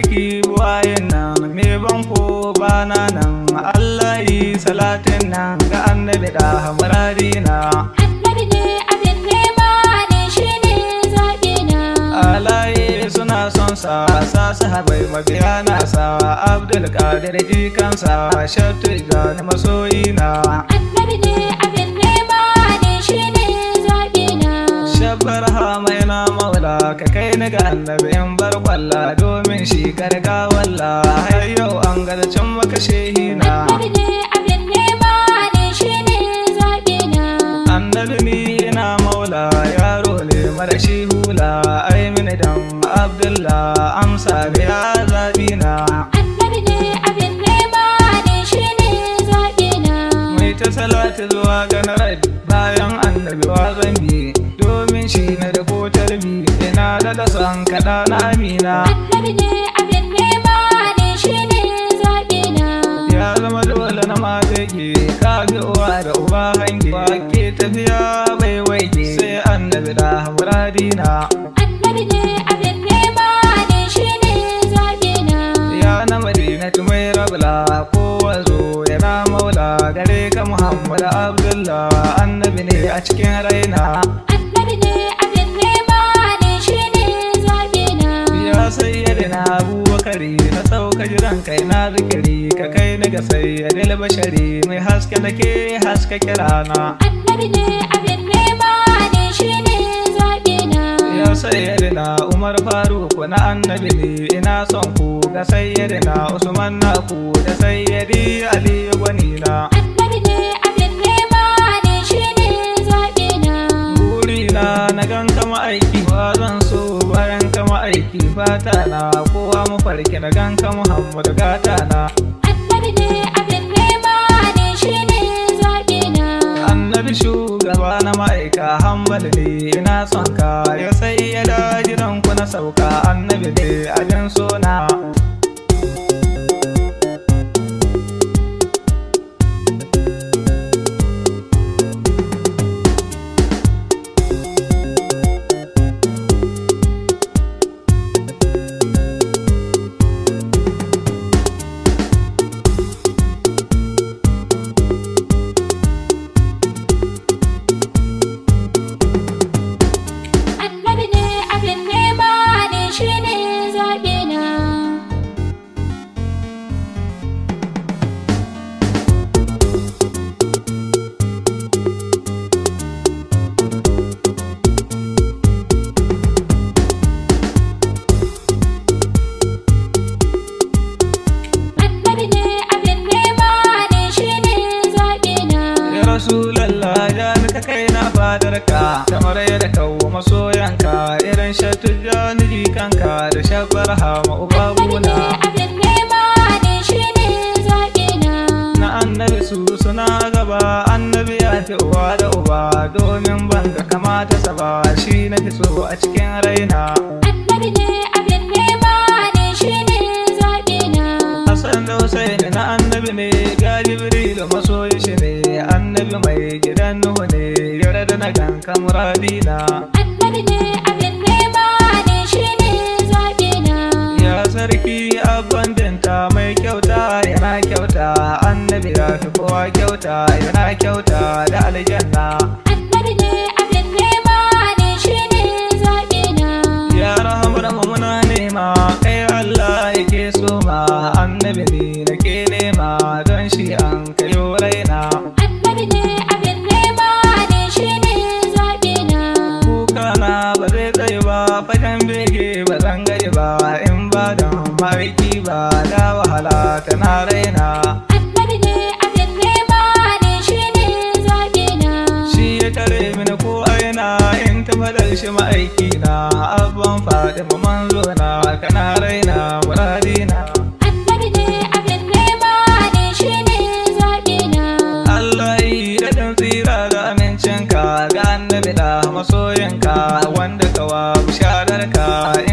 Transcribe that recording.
sarki buwayen nan me banko bana nan Allah yi salatin nan ga annabi da hamurari na Annabi ne abin nema ne shi ne zaɓi na. alaye suna son sa sa sahabai mabiya na sa abdul qadir jikansa shattu da masoyi na Annabi ne abin nema ne shi ne zaɓi na. shabbar mai na maula ka kai ni ga annabi in bar kwalla domin shi karga walla har yau an garcin maka shehi na Annabi ne abin nema ne shi ne zaɓi na. annabi ni ina maula yaro ne mara shi hula ai mini dan abdullah amsa biya zabi na Annabi ne abin nema ne shi ne zaɓi na. mai ta salatu zuwa ga na rabi bayan annabi wa zambi domin shi na da ko tarbi ina da da son kaɗa na amina Annabi ne abin nema ne shi ne zaɓi na. ya zama dole na matake ka ga uwa da uba hange ba ke tafiya bai waige sai annabi da muradina Annabi ne abin nema ne shi ne zaɓi na. ya na madina mai rabla ko wazo yana maula gare ka muhammad abdullah annabi ne a cikin raina Annabi ne abin nema ne shi ne zaɓi na. ya sayyadina abubakari na sauka jiran kai na zikiri ka kai ni ga sayyadil bashari mai haske da ke haske kirana Annabi ne abin nema ne shi ne zaɓi na. ya sayyadina umar faruk na annabi ne ina son ku ga sayyadina usman na ku da sayyadi ali gwanina Annabi ne abin nema ne shi ne zaɓi na. burina na gan kama aiki ba zan so bayan kama aiki fata na kowa mafarki na gan ka muhammad gata na Annabi ne abin nema ne shi ne zaɓi na. annabi shugaba na ma'aika hambal ne ina son ka ya sai ya da gidan ku na sauka annabi ne abin sona Annabi ne abin nema ne shi ne zaɓi na. Annabi ne abin nema ne shi ne zaɓi na. ya rasulallah ya ka kai na fadarka kamar yadda kawo masoyanka irin shatu jani jikanka da shabar hama Annabi ne ubabuna abin nema ne shi ne zaɓi na. na annabi su suna gaba annabi ya fi uwa da uba domin ban ga kamata sa ba shi na fi so a cikin raina Annabi ne abin nema ne shi ne zaɓi na. Hassan da Hussein na annabi ne ga Jibrilu masoyi shi ne annabi mai gidan Nuhu ne yare da na ganka muradina Annabi ne abin nema ne shi ne zaɓi na. ya sarki abban dinta mai kyauta yana kyauta annabi ya fi kowa kyauta yana kyauta da aljanna Annabi ne abin nema ne shi ne zaɓi na. ya rahamar mu muna nema kai Allah yake so ma annabi ne nake nema don shi an kayo raina Annabi ne abin nema ne shi ne zaɓi na. kuka na ba zai tsaye ba fagen bege ba zan gaji ba in ba don maiki ba da wahala tana raina Annabi ne abin nema ne shi ne zaɓi na. shi ya tare mini ko aina in ta fadar shi ma'aiki na abban faɗi manzo na kana raina muradina Annabi ne abin nema ne shi ne zaɓi na. Allah yi daɗin tsira da amincinka ga annabi da masoyinka wanda kawa bishararka